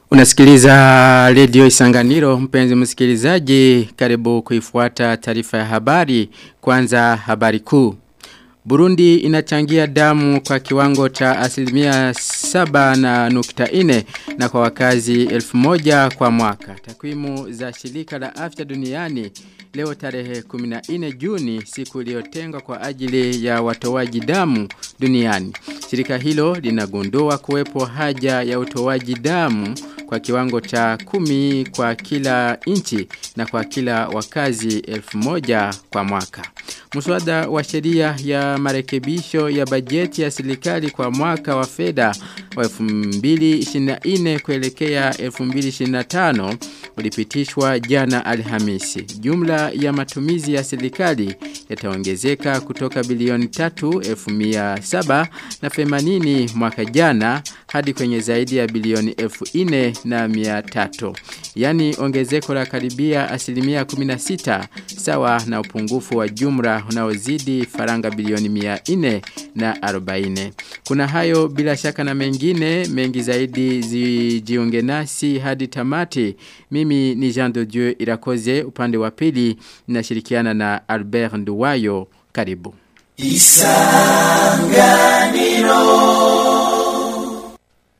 Unasikiliza redio Isanganiro mpenzi msikilizaji karibu kuifuata taarifa ya habari kwanza habari kuu. Burundi inachangia damu kwa kiwango cha asilimia saba na nukta ine na kwa wakazi elfu moja kwa mwaka. Takwimu za shirika la afya duniani leo tarehe 14 Juni siku iliyotengwa kwa ajili ya watoaji damu duniani. Shirika hilo linagundua kuwepo haja ya utoaji damu kwa kiwango cha kumi kwa kila inchi na kwa kila wakazi elfu moja kwa mwaka. Muswada wa sheria ya marekebisho ya bajeti ya serikali kwa mwaka wa fedha wa 2024 kuelekea 2025 ulipitishwa jana Alhamisi. Jumla ya matumizi ya serikali yataongezeka kutoka bilioni 3,700 na 80 mwaka jana hadi kwenye zaidi ya bilioni 4,000 na 300. Yani ongezeko la karibia asilimia 16 sawa na upungufu wa jumla unaozidi faranga bilioni 400 na 40. Kuna hayo bila shaka na mengine mengi zaidi zijiunge nasi hadi tamati. Mimi ni Jean de Dieu Irakoze upande wa pili nashirikiana na Albert Nduwayo karibu. Isanganiro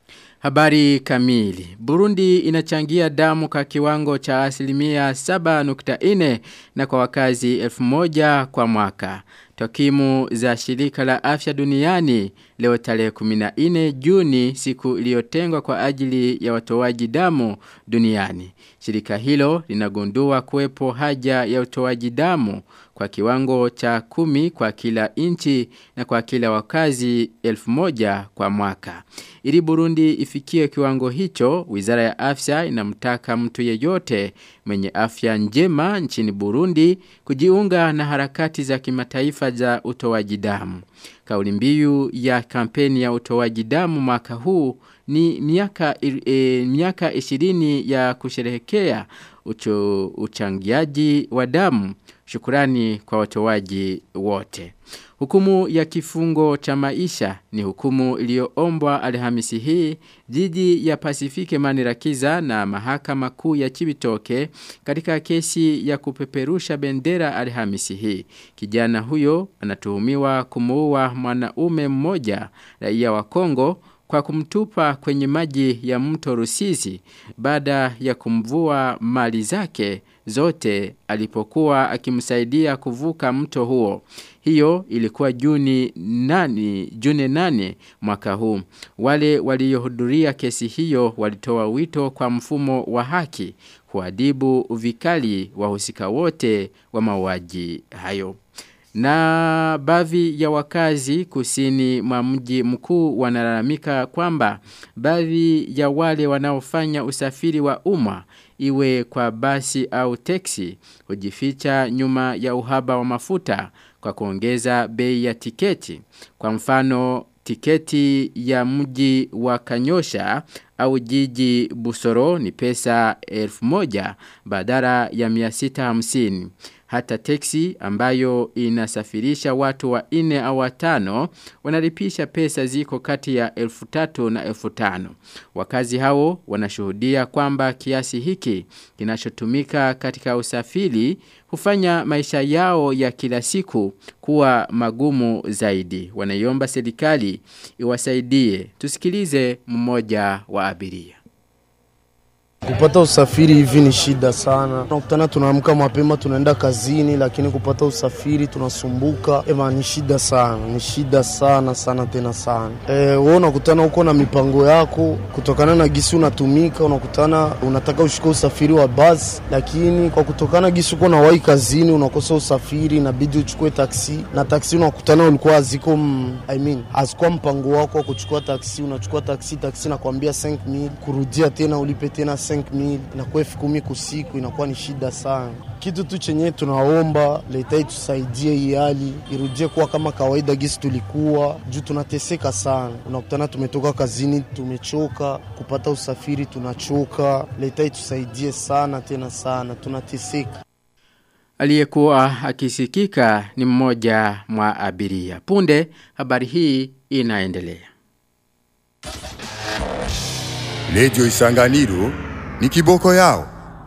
Habari kamili. Burundi inachangia damu kwa kiwango cha asilimia 7.4 na kwa wakazi elfu moja kwa mwaka. Tokimu za shirika la afya duniani leo tarehe 14 Juni siku iliyotengwa kwa ajili ya watoaji damu duniani. Shirika hilo linagundua kuwepo haja ya utoaji damu kwa kiwango cha kumi kwa kila inchi na kwa kila wakazi elfu moja kwa mwaka. Ili Burundi ifikie kiwango hicho, wizara ya afya inamtaka mtu yeyote mwenye afya njema nchini Burundi kujiunga na harakati za kimataifa za utoaji damu. Kauli mbiu ya kampeni ya utoaji damu mwaka huu ni miaka e, miaka 20 ya kusherehekea ucho, uchangiaji wa damu. Shukurani kwa watoaji wote. Hukumu ya kifungo cha maisha ni hukumu iliyoombwa Alhamisi hii jiji ya Pasifike Manirakiza na mahakama kuu ya Chibitoke katika kesi ya kupeperusha bendera Alhamisi hii. Kijana huyo anatuhumiwa kumuua mwanaume mmoja raia wa Kongo kwa kumtupa kwenye maji ya mto Rusizi baada ya kumvua mali zake zote alipokuwa akimsaidia kuvuka mto huo. Hiyo ilikuwa Juni nani, Juni nane mwaka huu. Wale waliohudhuria kesi hiyo walitoa wito kwa mfumo wa haki kuadibu uvikali wahusika wote wa mauaji hayo. Na baadhi ya wakazi kusini mwa mji mkuu wanalalamika kwamba baadhi ya wale wanaofanya usafiri wa umma iwe kwa basi au teksi hujificha nyuma ya uhaba wa mafuta kwa kuongeza bei ya tiketi. Kwa mfano tiketi ya mji wa Kanyosha au jiji Busoro ni pesa elfu moja badala ya 650 hata teksi ambayo inasafirisha watu wa ine au watano wanalipisha pesa ziko kati ya elfu tatu na elfu tano. Wakazi hao wanashuhudia kwamba kiasi hiki kinachotumika katika usafiri hufanya maisha yao ya kila siku kuwa magumu zaidi. Wanaiomba serikali iwasaidie. Tusikilize mmoja wa abiria. Kupata usafiri hivi ni shida sana. Tunakutana tunaamka mapema tunaenda kazini, lakini kupata usafiri tunasumbuka. Ema, ni shida sana, ni shida sana sana tena sana. E, wewe unakutana huko na mipango yako kutokana na gisi unatumika, unakutana unataka ushike usafiri wa basi, lakini kwa kutokana gisi uko na wai kazini unakosa usafiri, inabidi uchukue taksi na taksi unakutana ulikuwa haziko m, I mean, hazikuwa mpango wako wa kuchukua taksi. Unachukua taksi, taksi nakwambia 5000 kurudia tena ulipe tena 5000 inakuwa elfu kumi kusiku, inakuwa ni shida sana. Kitu tu chenye tunaomba leta itusaidie, hii hali irudie kuwa kama kawaida gisi tulikuwa juu, tunateseka sana. Unakutana tumetoka kazini, tumechoka, kupata usafiri tunachoka. Leta itusaidie sana tena sana, tunateseka. Aliyekuwa akisikika ni mmoja mwa abiria. Punde habari hii inaendelea. Redio Isanganiro ni kiboko yao.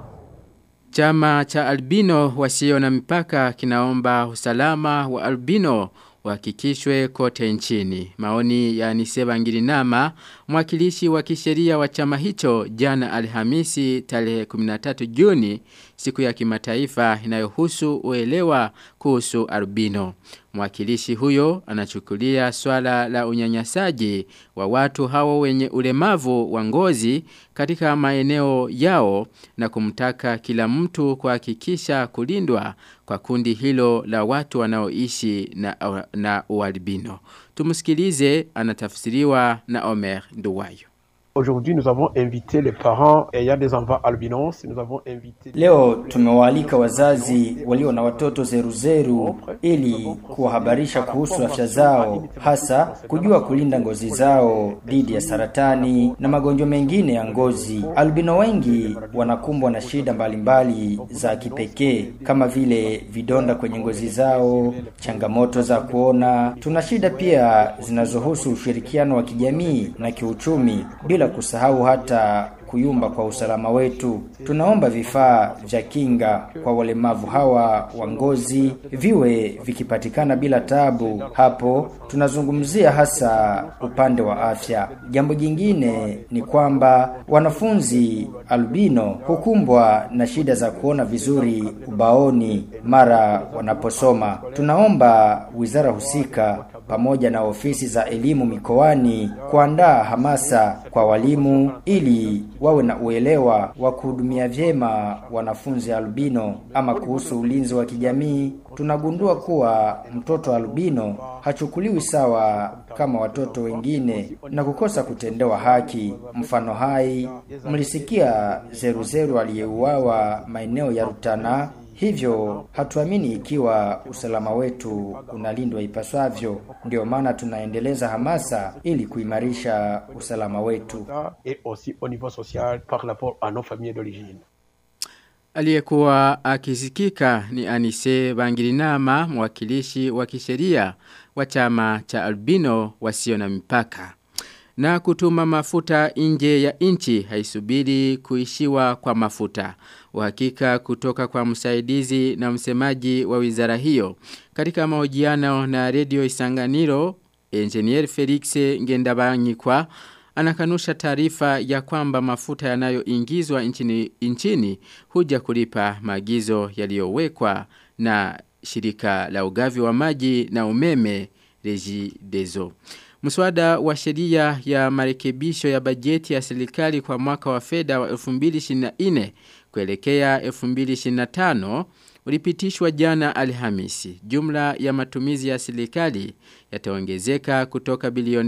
Chama cha albino wasio na mipaka kinaomba usalama wa albino uhakikishwe kote nchini. Maoni ya Niseba Ngirinama, mwakilishi wa kisheria wa chama hicho jana Alhamisi tarehe 13 Juni, siku ya kimataifa inayohusu uelewa kuhusu albino. Mwakilishi huyo anachukulia swala la unyanyasaji wa watu hao wenye ulemavu wa ngozi katika maeneo yao na kumtaka kila mtu kuhakikisha kulindwa kwa kundi hilo la watu wanaoishi na, na ualbino. Tumusikilize anatafsiriwa na Omer Nduwayo. Aujourd'hui, nous avons invité les parents ayant des enfants albinos. Nous avons invité... Leo tumewaalika wazazi walio na watoto zeruzeru ili kuwahabarisha kuhusu afya zao, hasa kujua kulinda ngozi zao dhidi ya saratani na magonjwa mengine ya ngozi. Albino wengi wanakumbwa na shida mbalimbali za kipekee kama vile vidonda kwenye ngozi zao, changamoto za kuona. Tuna shida pia zinazohusu ushirikiano wa kijamii na kiuchumi bila bila kusahau hata kuyumba kwa usalama wetu. Tunaomba vifaa vya kinga kwa walemavu hawa wa ngozi viwe vikipatikana bila tabu. Hapo tunazungumzia hasa upande wa afya. Jambo jingine ni kwamba wanafunzi albino hukumbwa na shida za kuona vizuri ubaoni mara wanaposoma. Tunaomba wizara husika pamoja na ofisi za elimu mikoani kuandaa hamasa kwa walimu ili wawe na uelewa wa kuhudumia vyema wanafunzi albino. Ama kuhusu ulinzi wa kijamii, tunagundua kuwa mtoto albino hachukuliwi sawa kama watoto wengine na kukosa kutendewa haki. Mfano hai, mlisikia zeruzeru aliyeuawa maeneo ya Rutana Hivyo hatuamini ikiwa usalama wetu unalindwa ipaswavyo. Ndio maana tunaendeleza hamasa ili kuimarisha usalama wetu. Et aussi au niveau social par rapport à nos familles d'origine. Aliyekuwa akisikika ni Anise Bangirinama, mwakilishi wa kisheria wa chama cha albino wasio na mipaka. Na kutuma mafuta nje ya nchi haisubiri kuishiwa kwa mafuta. Uhakika kutoka kwa msaidizi na msemaji wa wizara hiyo. Katika mahojiano na redio Isanganiro, Engineer Felix Ngendabanyikwa anakanusha taarifa ya kwamba mafuta yanayoingizwa nchini, nchini huja kulipa maagizo yaliyowekwa na shirika la ugavi wa maji na umeme Regideso. Mswada wa sheria ya marekebisho ya bajeti ya serikali kwa mwaka wa fedha wa 2024 kuelekea 2025 ulipitishwa jana Alhamisi. Jumla ya matumizi ya serikali yataongezeka kutoka bilioni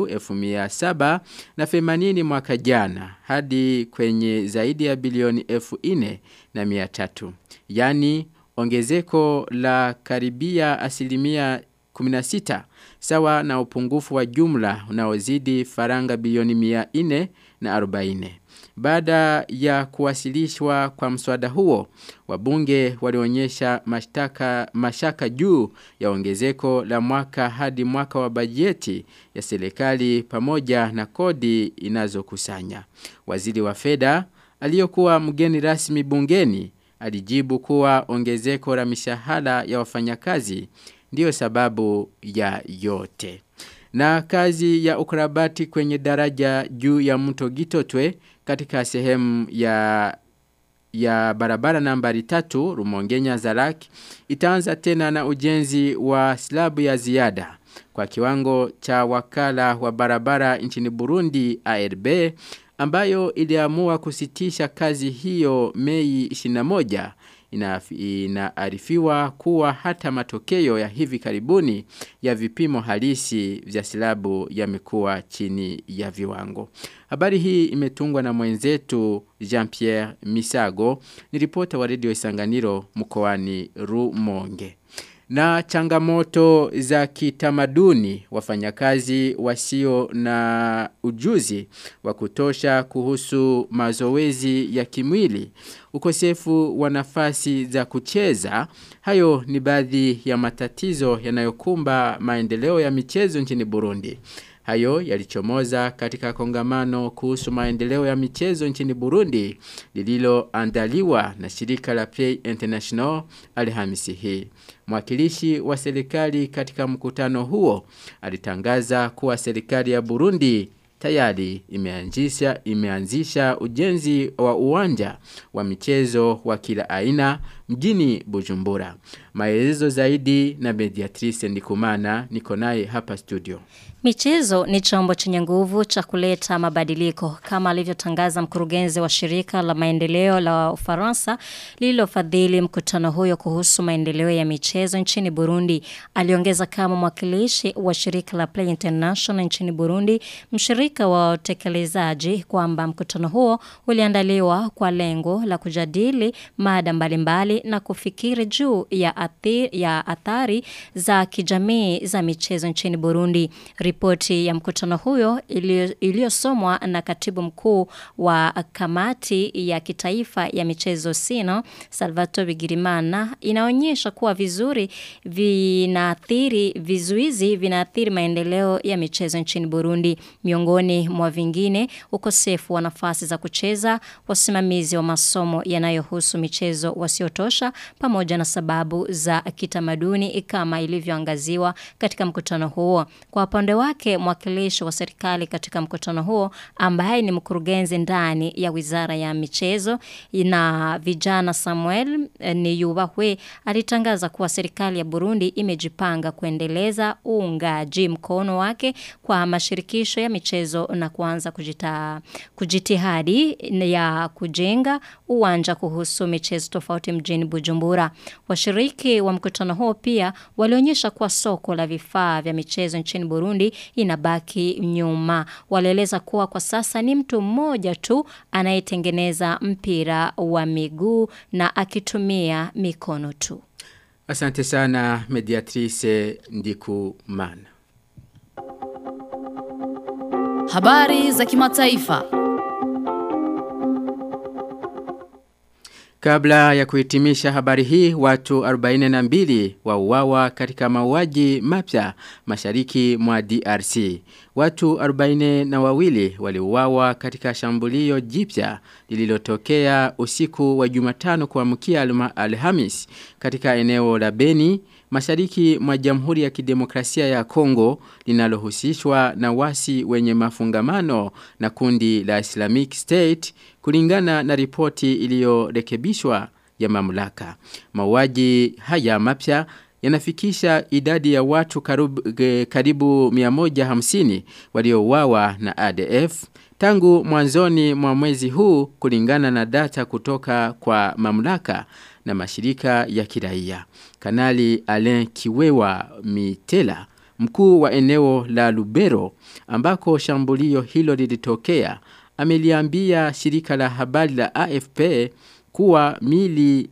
3 na 80 mwaka jana hadi kwenye zaidi ya bilioni 4 na 300. Yani ongezeko la karibia asilimia 16 sawa na upungufu wa jumla unaozidi faranga bilioni 400 na 40. Baada ya kuwasilishwa kwa mswada huo, wabunge walionyesha mashtaka mashaka juu ya ongezeko la mwaka hadi mwaka wa bajeti ya serikali pamoja na kodi inazokusanya. Waziri wa fedha aliyokuwa mgeni rasmi bungeni alijibu kuwa ongezeko la mishahara ya wafanyakazi ndiyo sababu ya yote. Na kazi ya ukarabati kwenye daraja juu ya mto Gitotwe katika sehemu ya ya barabara nambari tatu Rumongenya Zaraki itaanza tena na ujenzi wa slabu ya ziada kwa kiwango cha wakala wa barabara nchini Burundi ARB ambayo iliamua kusitisha kazi hiyo Mei 21 inaarifiwa kuwa hata matokeo ya hivi karibuni ya vipimo halisi vya silabu yamekuwa chini ya viwango. Habari hii imetungwa na mwenzetu Jean-Pierre Misago, ni ripota wa redio Isanganiro mkoani Rumonge. Na changamoto za kitamaduni wafanyakazi wasio na ujuzi wa kutosha kuhusu mazoezi ya kimwili, ukosefu wa nafasi za kucheza, hayo ni baadhi ya matatizo yanayokumba maendeleo ya michezo nchini Burundi. Hayo yalichomoza katika kongamano kuhusu maendeleo ya michezo nchini Burundi lililoandaliwa na shirika la Play International Alhamisi hii. Mwakilishi wa serikali katika mkutano huo alitangaza kuwa serikali ya Burundi tayari imeanzisha imeanzisha ujenzi wa uwanja wa michezo wa kila aina mjini Bujumbura. Maelezo zaidi na Mediatrice Ndikumana niko naye hapa studio. Michezo ni chombo chenye nguvu cha kuleta mabadiliko kama alivyotangaza mkurugenzi wa shirika la maendeleo la Ufaransa lililofadhili mkutano huyo kuhusu maendeleo ya michezo nchini Burundi. Aliongeza kama mwakilishi wa shirika la Play International nchini Burundi, mshirika wa utekelezaji kwamba mkutano huo uliandaliwa kwa lengo la kujadili mada mbalimbali na kufikiri juu ya athiri, ya athari za kijamii za michezo nchini Burundi. Ripoti ya mkutano huyo iliyosomwa na katibu mkuu wa kamati ya kitaifa ya michezo Sino, Salvatore Bigirimana, inaonyesha kuwa vizuri vinaathiri vizuizi vinaathiri maendeleo ya michezo nchini Burundi. Miongoni mwa vingine, ukosefu wa nafasi za kucheza, wasimamizi wa masomo yanayohusu michezo wasiotosha pamoja na sababu za kitamaduni kama ilivyoangaziwa katika mkutano huo. Kwa upande wake mwakilishi wa serikali katika mkutano huo ambaye ni mkurugenzi ndani ya Wizara ya Michezo na vijana Samuel ni Yubahwe alitangaza kuwa serikali ya Burundi imejipanga kuendeleza uungaji mkono wake kwa mashirikisho ya michezo na kuanza kujita, kujitihadi ya kujenga uwanja kuhusu michezo tofauti mjini Bujumbura. Washiriki wa mkutano huo pia walionyesha kuwa soko la vifaa vya michezo nchini Burundi inabaki nyuma. Walieleza kuwa kwa sasa ni mtu mmoja tu anayetengeneza mpira wa miguu na akitumia mikono tu. Asante sana mediatrice Ndikumana. Habari za kimataifa. Kabla ya kuhitimisha habari hii, watu 42 wauawa katika mauaji mapya mashariki mwa DRC. Watu 40 na wawili waliuawa katika shambulio jipya lililotokea usiku wa Jumatano kuamkia Alhamis katika eneo la Beni mashariki mwa Jamhuri ya Kidemokrasia ya Kongo linalohusishwa na wasi wenye mafungamano na kundi la Islamic State kulingana na ripoti iliyorekebishwa ya mamlaka. Mauaji haya mapya yanafikisha idadi ya watu karibu, karibu 150 waliouawa na ADF tangu mwanzoni mwa mwezi huu kulingana na data kutoka kwa mamlaka na mashirika ya kiraia. Kanali Alain Kiwewa Mitela, mkuu wa eneo la Lubero ambako shambulio hilo lilitokea, ameliambia shirika la habari la AFP kuwa mili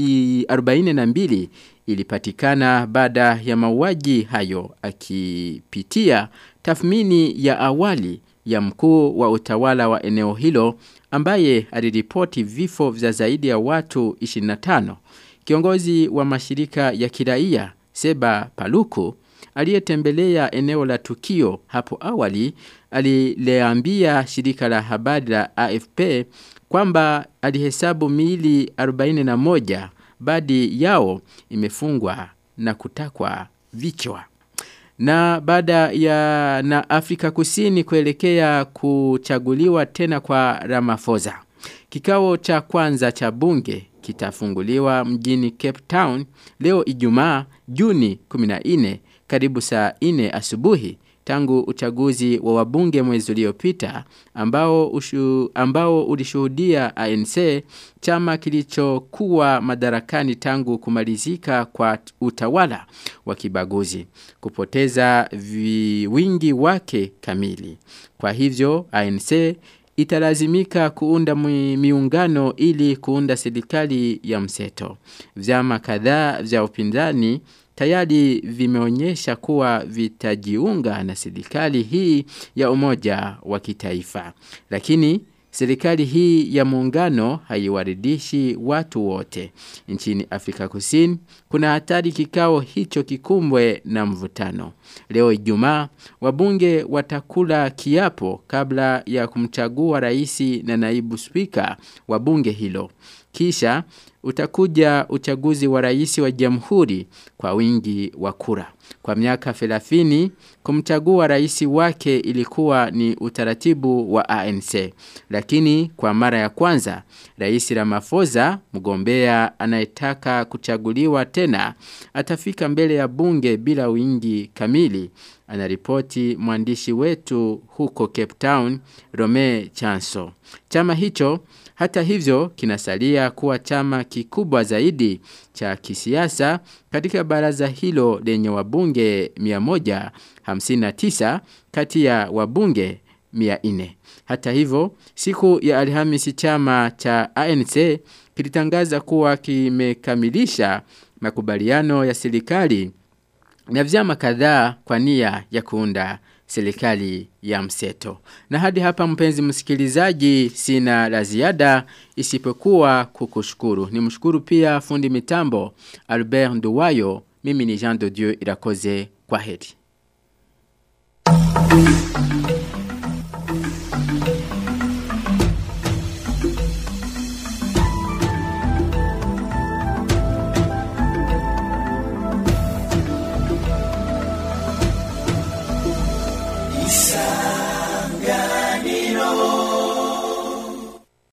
42 ilipatikana baada ya mauaji hayo akipitia tathmini ya awali ya mkuu wa utawala wa eneo hilo ambaye aliripoti vifo vya zaidi ya watu 25. Kiongozi wa mashirika ya kiraia Seba Paluku aliyetembelea eneo la tukio hapo awali alileambia shirika la habari la AFP kwamba alihesabu miili 41 baadhi yao imefungwa na kutakwa vichwa. Na baada ya na Afrika Kusini kuelekea kuchaguliwa tena kwa Ramaphosa. Kikao cha kwanza cha bunge kitafunguliwa mjini Cape Town leo Ijumaa Juni 14 karibu saa 4 asubuhi tangu uchaguzi wa wabunge mwezi uliopita ambao ushu, ambao ulishuhudia ANC chama kilichokuwa madarakani tangu kumalizika kwa utawala wa kibaguzi kupoteza vi, wingi wake kamili. Kwa hivyo ANC italazimika kuunda miungano ili kuunda serikali ya mseto. Vyama kadhaa vya upinzani tayari vimeonyesha kuwa vitajiunga na serikali hii ya umoja wa kitaifa. Lakini serikali hii ya muungano haiwaridishi watu wote. Nchini Afrika Kusini kuna hatari kikao hicho kikumbwe na mvutano. Leo Ijumaa wabunge watakula kiapo kabla ya kumchagua raisi na naibu spika wa bunge hilo. Kisha utakuja uchaguzi wa raisi wa jamhuri kwa wingi wa kura. Kwa miaka 30 kumchagua raisi wake ilikuwa ni utaratibu wa ANC. Lakini kwa mara ya kwanza Rais Ramaphosa mgombea anayetaka kuchaguliwa tena atafika mbele ya bunge bila wingi kamili anaripoti mwandishi wetu huko Cape Town Rome Chanso. Chama hicho hata hivyo kinasalia kuwa chama kikubwa zaidi cha kisiasa katika baraza hilo lenye wabunge 159 kati ya wabunge 400. Hata hivyo, siku ya Alhamisi chama cha ANC kilitangaza kuwa kimekamilisha makubaliano ya serikali na vyama kadhaa kwa nia ya kuunda serikali ya mseto. Na hadi hapa mpenzi msikilizaji sina la ziada isipokuwa kukushukuru. Nimshukuru pia fundi mitambo Albert Nduwayo. Mimi ni Jean de Dieu Irakoze. Kwa heri.